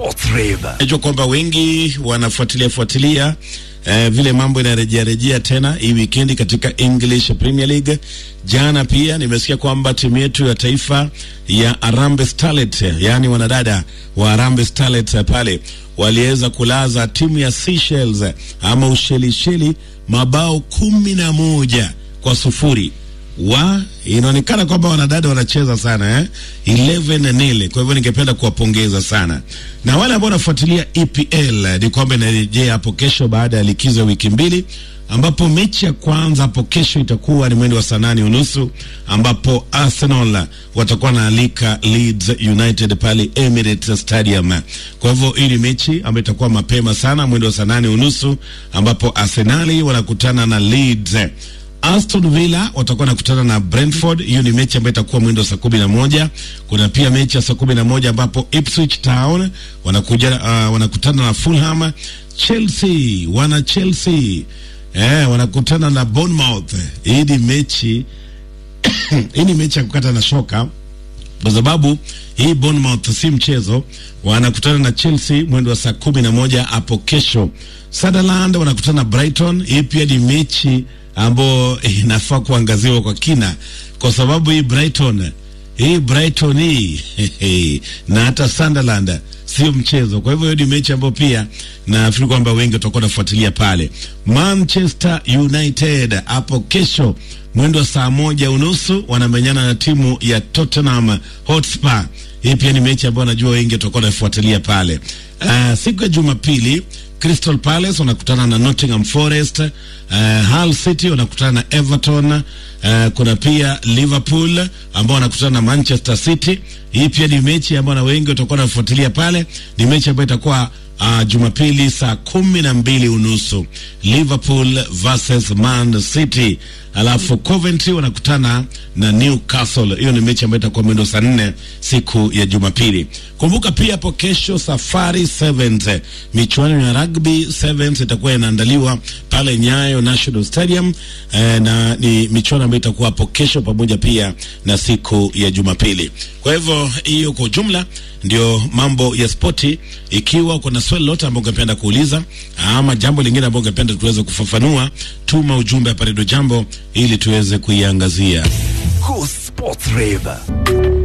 Sports Rave. Najua kwamba wengi wanafuatilia fuatilia eh, vile mambo inarejea rejea tena hii wikendi katika English Premier League. Jana pia nimesikia kwamba timu yetu ya taifa ya Harambee Starlets, yaani wanadada wa Harambee Starlets pale waliweza kulaza timu ya Seychelles ama Ushelisheli mabao kumi na moja kwa sufuri wa inaonekana kwamba wanadada wanacheza sana eh? 11 nil. Kwa hivyo ningependa kuwapongeza sana, na wale ambao wanafuatilia EPL ni kwamba inarejea hapo kesho baada ya likizo ya wiki mbili, ambapo mechi ya kwanza hapo kesho itakuwa ni mwendo wa saa nane unusu ambapo Arsenal watakuwa naalika Leeds United pale Emirates Stadium. Kwa hivyo hii ni mechi ambayo itakuwa mapema sana mwendo wa saa nane unusu ambapo Arsenali wanakutana na Leeds. Aston Villa watakuwa nakutana na Brentford. Hiyo ni mechi ambayo itakuwa mwendo saa kumi na moja. Kuna pia mechi ya saa kumi na moja ambapo Ipswich Town wanakuja, uh, wanakutana na Fulham. Chelsea wana Chelsea eh, wanakutana na Bournemouth. Hii ni mechi hii ni mechi ya kukata na shoka kwa sababu hii Bournemouth si mchezo. Wanakutana na Chelsea mwendo wa saa kumi na moja hapo kesho. Sunderland wanakutana na Brighton. Hii pia ni mechi ambayo inafaa kuangaziwa kwa kina, kwa sababu hii Brighton hii Brighton hii na hata Sunderland sio mchezo. Kwa hivyo hiyo ni mechi ambayo pia nafikiri kwamba wengi watakuwa nafuatilia pale. Manchester United hapo kesho mwendo wa saa moja unusu wanamenyana na timu ya Tottenham Hotspur. Hii pia ni mechi ambayo najua wengi watakuwa nafuatilia pale. Uh, siku ya Jumapili Crystal Palace wanakutana na Nottingham Forest. Uh, Hull City wanakutana na Everton. Uh, kuna pia Liverpool ambao wanakutana na Manchester City. Hii pia ni mechi ambayo na wengi watakuwa nafuatilia pale. Ni mechi ambayo itakuwa uh, Jumapili saa kumi na mbili unusu Liverpool versus Man City. Alafu Coventry wanakutana na Newcastle. Hiyo ni mechi ambayo itakuwa mwendo saa nne siku ya Jumapili. Kumbuka pia hapo kesho Safari Sevens, michuano ya rugby sevens itakuwa inaandaliwa pale Nyayo National Stadium eh, na ni michuano ambayo itakuwa hapo kesho pamoja pia na siku ya Jumapili. Kwa hivyo hiyo kwa ujumla ndio mambo ya spoti. Ikiwa kuna swali lote ambao ungependa kuuliza ama jambo lingine ambao ungependa tuweze kufafanua, tuma ujumbe hapa Redio Jambo ili tuweze kuiangazia. Cool Sports Rave.